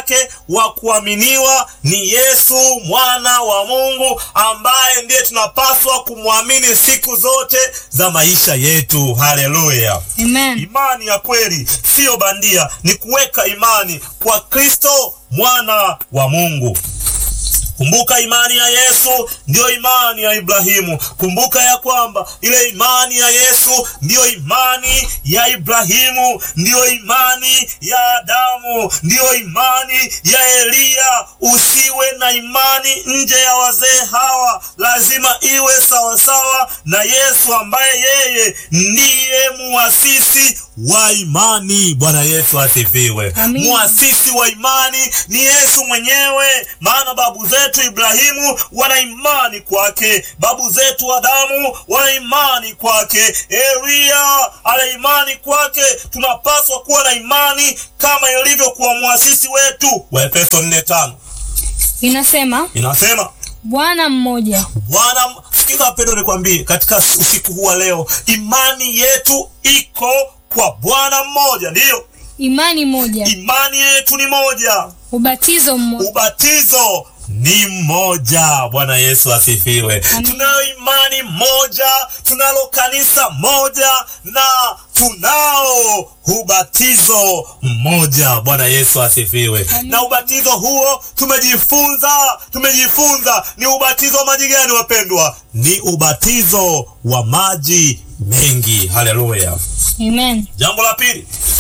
yake wa kuaminiwa ni Yesu mwana wa Mungu, ambaye ndiye tunapaswa kumwamini siku zote za maisha yetu. Haleluya! Amen. Imani ya kweli siyo bandia, ni kuweka imani kwa Kristo mwana wa Mungu. Kumbuka imani ya Yesu ndiyo imani ya Ibrahimu. Kumbuka ya kwamba ile imani ya Yesu ndiyo imani ya Ibrahimu, ndiyo imani ya Adamu, ndiyo imani ya Eliya. Usiwe na imani nje ya wazee hawa, lazima iwe sawasawa na Yesu ambaye yeye ndiye muasisi wa imani. Bwana Yesu asifiwe. Amin. Muasisi wa imani ni Yesu mwenyewe, maana babu zetu Ibrahimu wana imani kwake, babu zetu Adamu wana imani kwake, Eliya ana imani kwake. Tunapaswa kuwa na imani kama ilivyo kwa muasisi wetu. Waefeso 4:5 Inasema inasema Bwana mmoja, Bwana, sikiza wapendwa, nikwambie katika usiku huu wa leo, imani yetu iko kwa Bwana mmoja. Ndiyo, imani moja, imani yetu ni moja, ubatizo mmoja, ubatizo ni mmoja. Bwana Yesu asifiwe. Amen. Tunayo imani moja, tunalo kanisa moja na tunao ubatizo mmoja. Bwana Yesu asifiwe. Amen. Na ubatizo huo tumejifunza, tumejifunza ni ubatizo wa maji gani wapendwa? Ni ubatizo wa maji mengi. Haleluya. amen. Jambo la pili,